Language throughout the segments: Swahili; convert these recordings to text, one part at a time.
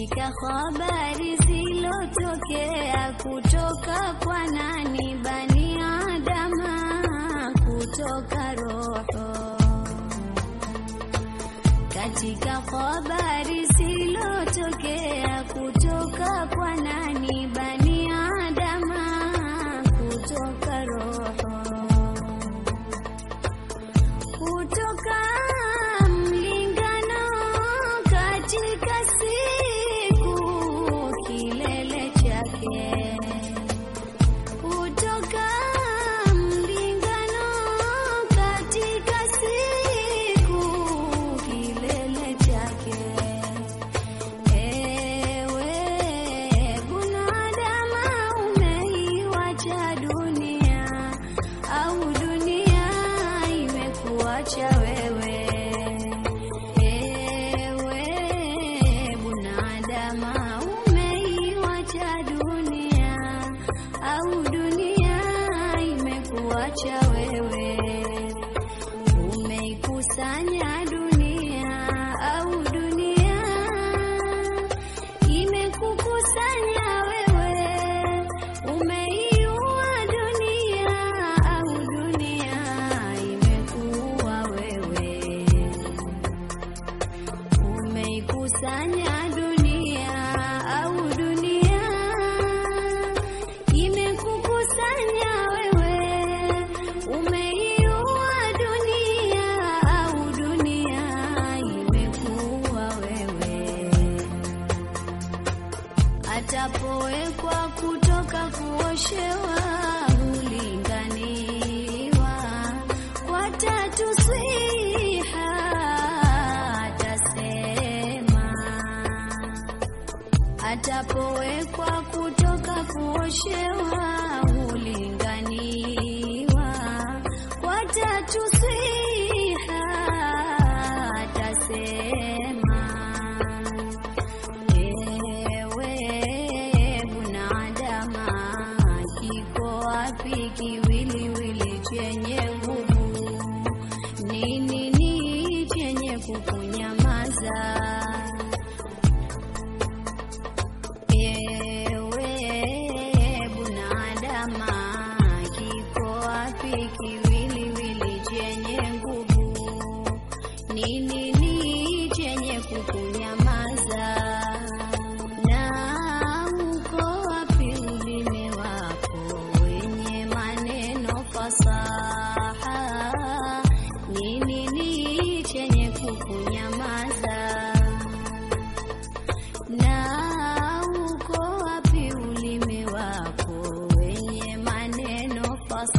katika habari zilotokea kutoka kwa nani bani Adama kutoka roho katika habari zilotokea kutoka kwa nani bani Adama kutoka roho kutoka mlingano katika siku kilele chake kutoka mlingano katika siku kilele chake ewe bunadama umeiwacha dunia au dunia imekuacha wewe ewe bunadama umeiwacha dunia au dunia imekuacha wewe umeikusanya dunia au dunia imekukusanya wewe umeiua dunia au dunia imekuua wewe umeikusanya dunia au dunia imekukusanya wewe umeiua dunia au dunia imekuua wewe atapowekwa kutoka kuoshewa hulinganiwa kwa tatu swiha atasema atapowekwa kutoka kuoshewa hulinganiwa kwa tatu swiha atasema Ewe bunadama, kiko wapi kiwiliwili chenye nguvu? Ni nini chenye kukunyamaza? Ewe bunadama, kiko wapi kiwiliwili chenye nguvu? Ni nini chenye kukunyamaza? Na uko wapi ulimi wako wenye maneno fasaha? Ni nini chenye kukunyamaza? Na uko wapi ulimi wako wenye maneno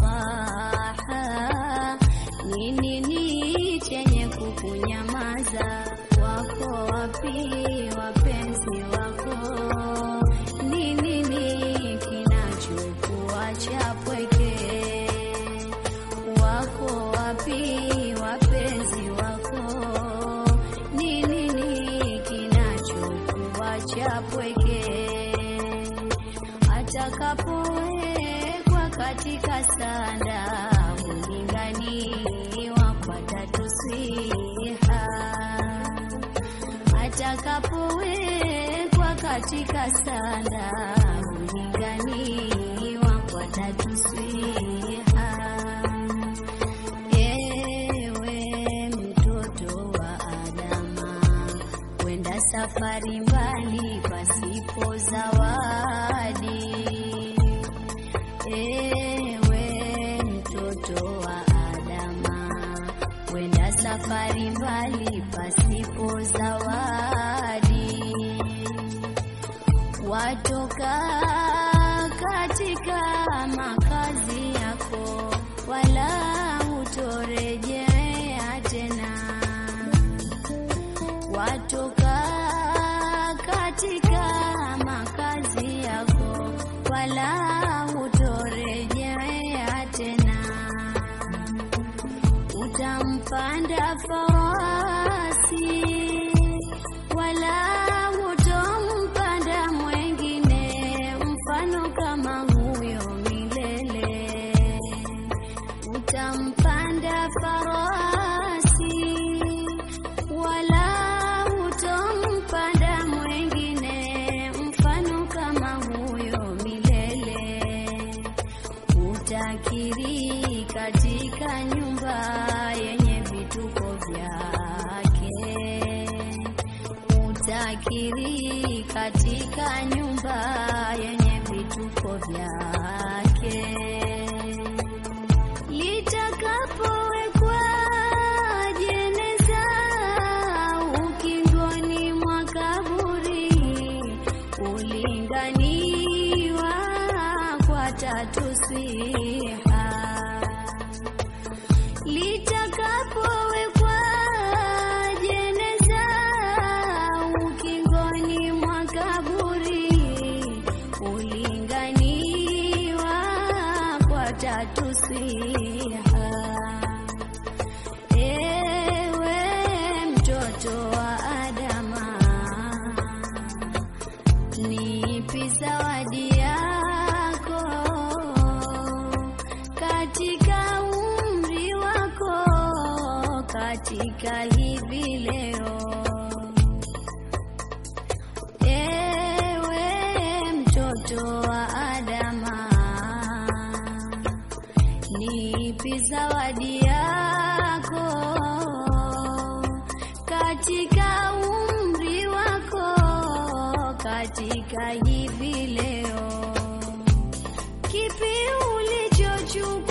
fasaha? Ni nini chenye kukunyamaza? Wako wapi wapenzi wako? Ni nini kinachokuacha pweke? Wako wapi wapenzi wako? Ni nini kinachokuacha pweke? Atakapowekwa katika sanda hulinganiwa kwa tatu swiha atakapowekwa katika sanda hulinganiwa kwa tatu swiha ewe mtoto wa Adama kwenda safari mbali pasipo zawadi ewe mtoto wa Adama kwenda safari mbali pasipo zawadi watoka katika makazi yako wala hutorejea tena watoka katika makazi yako wala hutorejea tena utampanda farasi wala hutompanda mwengine mfano kama huyo milele utampanda farasi wala hutompanda mwengine akili katika nyumba yenye vituko vyake. Litakapowekwa jeneza ukingoni mwa kaburi, ulinganiwa kwa tatu swiha litakapowekwa jeneza ukingoni mwa kaburi, ulinganiwa kwa tatu swiha. Ewe mtoto wa Adama, nipi zawadi yako katika umri wako, katika hivi leo. Ewe mtoto wa Adama, nipi zawadi yako katika umri wako, katika hivi leo. Kipi ulichochukua